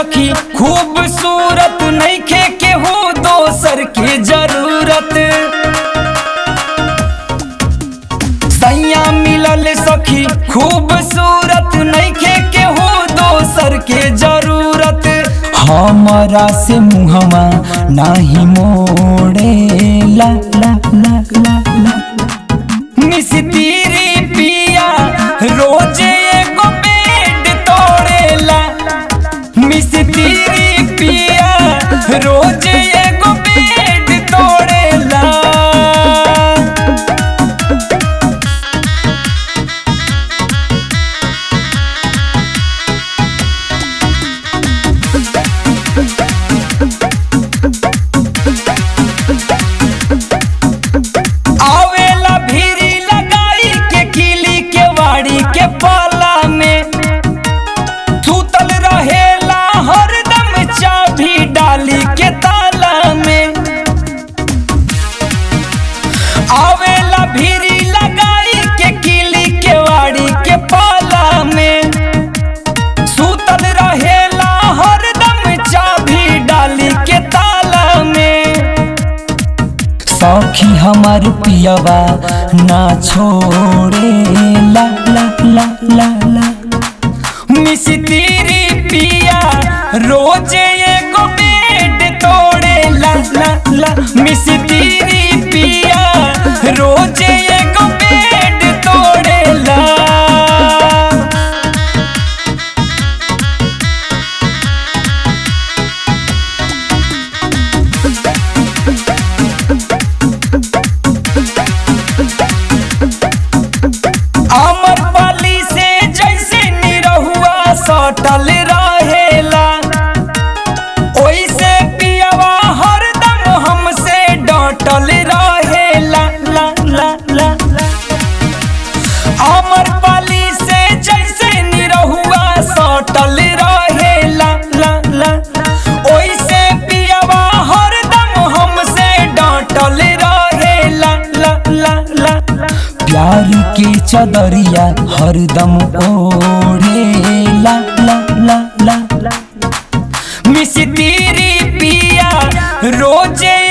सखी खूबसूरत नइखे केहू दोसर के जरूरत सैया मिलल सखी खूबसूरत नइखे केहू दोसर के जरूरत हमरा से मुहवा नाही मोड़े ला ला ला ला ला मिस तेरी पिया रोजे एगो बेड तोड़ेला मिस तेरी पिया रोजे एगो बेड तोड़ेला आवेला भीरी लगाई के किली के वाड़ी के पाला में थूतल रहेला हरदम चाबी डाली के ताला में आवेला भीरी लगाई के किली के वाड़ी के पाला में सूतल रहेला हरदम चाबी डाली के ताला में सखी हमार पियवा ना छोड़े ला ला ला ला ला मिस तेरी पिया रोजे एगो बेड तोड़े ला ला ला मिस तेरी पिया रोजे एगो बेड तोड़े ला अमर पाली से जैसे निरहुआ सटल रहेला ओइसे पियवा हरदम हमसे डटल रहेला ला ला ला ला अमर पाली से जैसे निरहुआ सटल रहेला ला ला ओइसे पियवा हरदम हमसे डटल रहेला ला ला ला प्यार के चदरिया हरदम ओढ़े ला ला ला ला ला मिस तेरी पिया रोजे